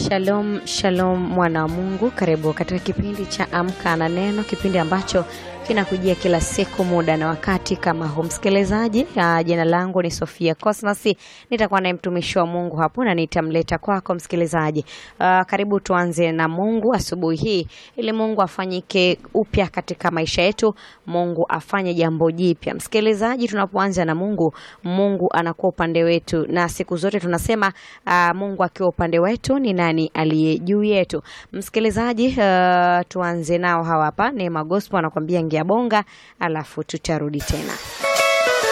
Shalom, shalom mwana wa Mungu, karibu katika kipindi cha Amka na Neno, kipindi ambacho kinakujia kila siku muda na wakati kama huu. Msikilizaji, uh, jina langu ni Sofia Cosmas, nitakuwa naye mtumishi wa Mungu hapo na nitamleta kwako msikilizaji. Uh, karibu tuanze na Mungu asubuhi hii, ili Mungu afanyike upya katika maisha yetu, Mungu afanye jambo jipya. Msikilizaji, tunapoanza na Mungu, Mungu anakuwa upande wetu, na siku zote tunasema uh, Mungu akiwa upande wetu ni nani aliye juu yetu? Msikilizaji, uh, tuanze nao hawa hapa. Neema Gospel anakuambia ngia bonga, alafu tutarudi tena.